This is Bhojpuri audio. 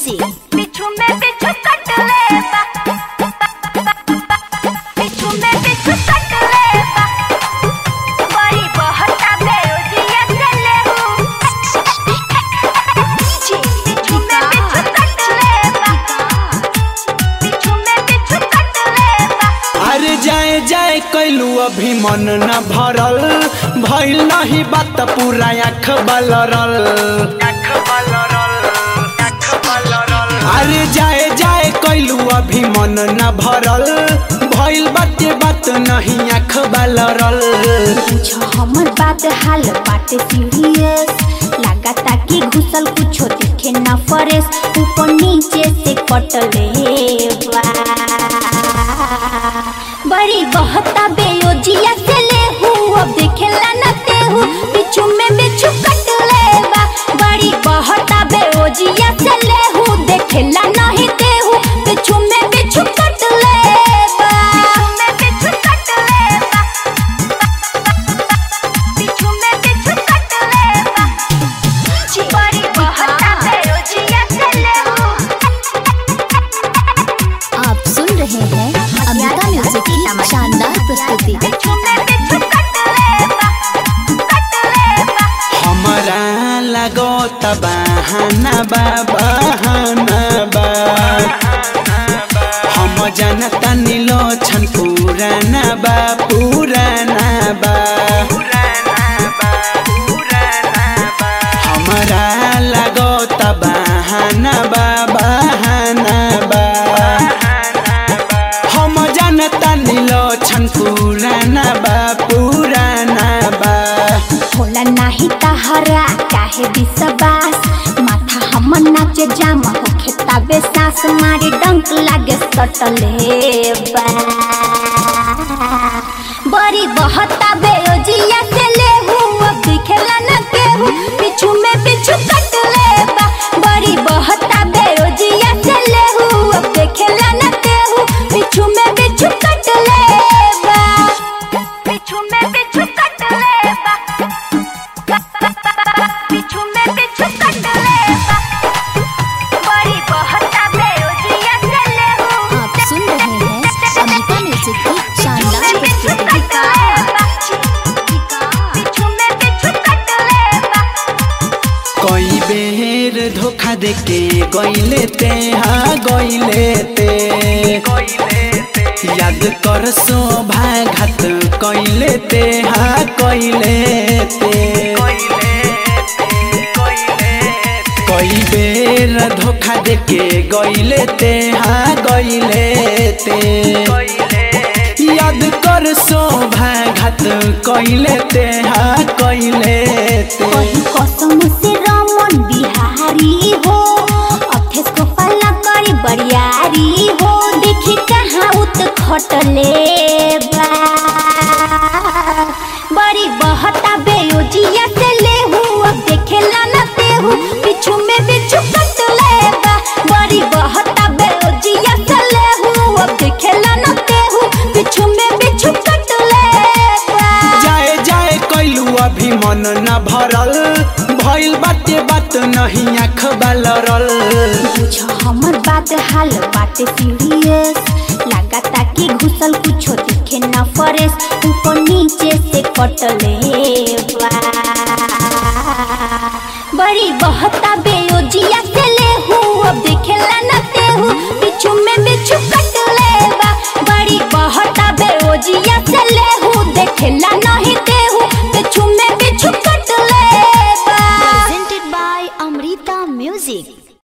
Music. बिच्छू में बिच्छू कट ले बा बिच्छू में बिच्छू कट ले बा बड़ी बहता बेरोजिया से ले हूँ बिच्छू में बिच्छू कट ले बा बिच्छू में बिच्छू कट ले बा अरे जाए जाए कैलू अभी मन न भरल भइल नहीं बात पूरा आँख बलरल अरे जाए जाए कैलू अभी मन न भरल भइल बाते बात नहीं आँख बलरल पूछो हमर बात हाल बाटे सीरियस लगाता कि घुसल कुछो दिखे न फरेस ऊपर नीचे से कटले बा बड़ी बहता बेयोजिया से ले हूँ अब देखेला न ते हूँ बिच्छू में बिच्छू कटले बा बड़ी बहता बेयोजिया से ले हूँ देखेला नहीं ते हूँ बिच्छू में बिच्छू कटले बा में बिच्छू कटले बा बिच्छू में बिच्छू कट ले बा बड़ी बहता बेरोजिया से ले हूँ आप सुन रहे हैं अमृता म्यूजिक की शानदार प्रस्तुति बिच्छू में बिच्छू कट ले बा कट ले बा हमरा लगो बहाना बा बहाना बा हम जनता नीलो छन पुराना बा पुराना बा हमरा लगो बहाना बा बहाना बा हम जनता नीलो छन पुराना बा पुराना बा होला नाही तहरा काहे विश्वास माथा हमर नाचे जाम होखे तबे सास मारे डंक लागे सटले बा बड़ी बहता बेरोजिया से ले हूँ अब दिखेला न केहू पिछू में पिछू कट ले बा बड़ी बहता बेरोजिया से ले हूँ अब देखेला न केहू पिछू में पिछू कट ले बा पिछू में पिछू कट ले बा पिछू में पिछू कट ले बा बड़ी बहता बेरोजिया से ले हूँ आप सुन रहे हैं अमृता म्यूजिक की शानदार प्रस्तुति पिछू में पिछू कट ले बा कई बेर धोखा देके गईले ते हाँ गईले ते याद कर शोभा घात कईले ते हाँ कईले ते कई बेर धोखा देके गईले ते हाँ गईले ते याद कर शोभा घात कईले ते हाँ कईले ते कहीं कसम से रमन बिहारी हो अथेस को पल्ला करी बरियारी हो देखी कहाँ उत खटले बा बड़ी बहता बेयोजिया से ले हूँ अब देखेला न ते हूँ पिछू में बिच्छू कट ले बा बड़ी बहता बेयोजिया से ले हूँ अब देखेला न ते हूँ पिछू में बिच्छू कट ले बा जाए जाए कैलू अभी मन न भरल भइल बाते बात नहीं आँख बलरल पूछो हमर बात हाल बाटे सीरियस लगाता कि घुसल कुछो दिखे न फरेस ऊपर नीचे से कटले बा बड़ी बहता बेयोजिया से ले हूँ अब देखेला न ते हूँ पिछू में बिच्छू कट ले बा बड़ी बहता बेयोजिया से ले हूँ देखेला नहीं